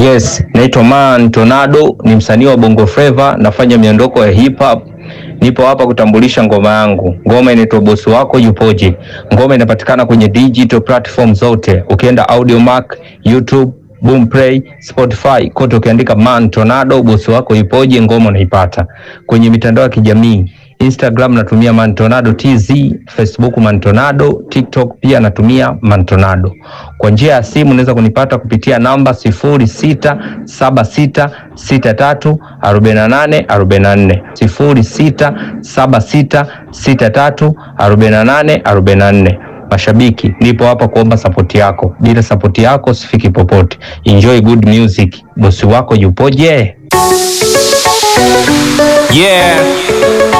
Yes, naitwa Man Tornado, ni msanii wa Bongo Flava, nafanya miondoko ya hip hop. Nipo hapa kutambulisha ngoma yangu. Ngoma inaitwa Bosi Wako Yupoje. Ngoma inapatikana kwenye digital platform zote. Ukienda Audiomack, YouTube, Boomplay, Spotify, kote ukiandika Man Tornado, Bosi Wako Yupoje, ngoma unaipata. Kwenye mitandao ya kijamii Instagram natumia Mantonado TZ, Facebook Mantonado, TikTok pia natumia Mantonado. Kwa njia ya simu unaweza kunipata kupitia namba sifuri sita saba sita sita tatu arobaini na nane arobaini na nne sifuri sita saba sita sita tatu arobaini na nane arobaini na nne. Mashabiki, nipo hapa kuomba sapoti yako. Bila sapoti yako sifiki popote. Enjoy good music. Bosi wako yupoje? Yeah.